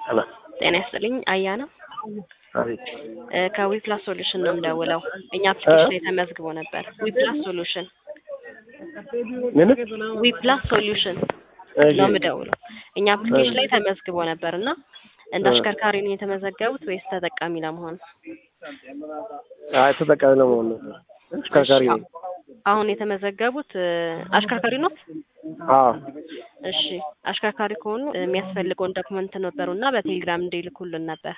ሄሎ ጤና ይስጥልኝ አያና አቤት ከዊፕላስ ሶሉሽን ነው የምደውለው። እኛ አፕሊኬሽን ላይ ተመዝግቦ ነበር። ዊፕላስ ሶሉሽን ምን ዊፕላስ ሶሉሽን እሺ ነው የምደውለው። እኛ አፕሊኬሽን ላይ ተመዝግቦ ነበር እና እንደ አሽከርካሪ ነው የተመዘገቡት ወይስ ተጠቃሚ ለመሆን? አይ ተጠቃሚ ለመሆን ነው አሽከርካሪ ነኝ አሁን የተመዘገቡት እ፣ አሽከርካሪ ነው? አዎ እሺ አሽከርካሪ ከሆኑ የሚያስፈልገውን ዶክመንት ነበሩ እና በቴሌግራም እንዲልኩልን ነበር።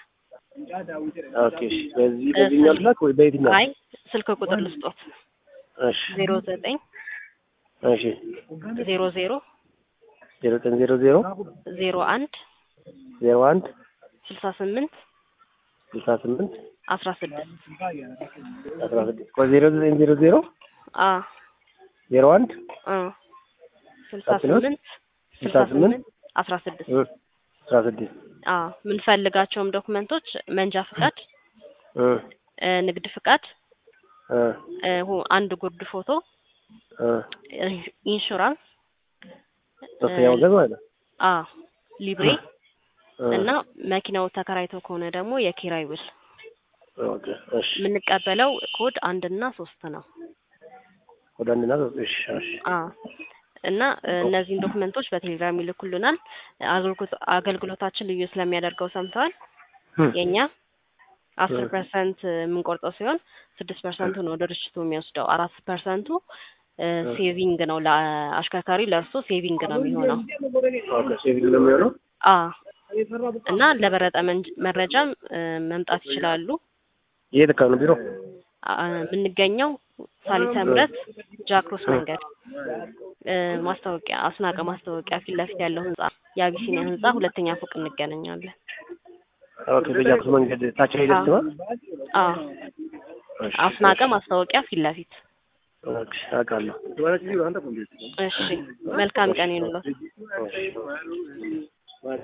ኦኬ እሺ በዚህ በዚህኛው ልላክ ወይ በየትኛው አይ ስልክ ቁጥር ልስጦት እሺ ዜሮ ዘጠኝ እሺ ዜሮ ዜሮ ዜሮ ዘጠኝ ዜሮ ዜሮ ዜሮ አንድ ዜሮ አንድ ስልሳ ስምንት ስልሳ ስምንት አስራ ስድስት አስራ ስድስት ቆይ ዜሮ ዘጠኝ ዜሮ ዜሮ አ ዜሮ አንድ አ ስልሳ ስምንት ስልሳ ስምንት አስራ ስድስት እ፣ አስራ ስድስት አ የምንፈልጋቸውም ዶክመንቶች መንጃ ፍቃድ፣ እ እ፣ ንግድ ፍቃድ፣ እ እ፣ ሁ- አንድ ጉርድ ፎቶ፣ እ እ፣ ኢንሹራንስ ሶስተኛ ወገን ማለት ነው አ ሊብሬ እ፣ እና መኪናው ተከራይቶ ከሆነ ደግሞ የኪራይ ውል። ኦኬ እሺ የምንቀበለው ኮድ አንድ እና ሶስት ነው። ወደ አንድና ሶስት እሺ እሺ አ እና እ፣ እነዚህን ዶክመንቶች በቴሌግራም ይልኩልናል። አገልግሎት አገልግሎታችን ልዩ ስለሚያደርገው ሰምተዋል። እ፣ የኛ አስር እ። ፐርሰንት የምንቆርጠው ሲሆን ስድስት ፐርሰንቱ ነው ድርጅቱ የሚወስደው። አራት ፐርሰንቱ እ፣ እ። ሴቪንግ ነው ለአሽከርካሪ ለእርሶ ሴቪንግ ነው የሚሆነው። ኦኬ ሴቪንግ ነው የሚሆነው አ እና ለበለጠ መንጅ- መረጃም እ፣ መምጣት ይችላሉ። የት አካባቢ ነው ቢሮ አ፣ የምንገኘው ሳሊተ ምሕረት ጃክሮስ መንገድ እ፣ ማስታወቂያ አስናቀ ማስታወቂያ ፊት ለፊት ያለው ህንጻ የአቢሲኒያ ህንጻ ሁለተኛ ፎቅ እንገናኛለን። ኦኬ በጃክስ መንገድ ታች ላይ ደርስ ነው አ አስናቀ ማስታወቂያ ፊት ለፊት። ኦኬ አውቃለሁ እሺ መልካም ቀን ይሁንልዎት። እሺ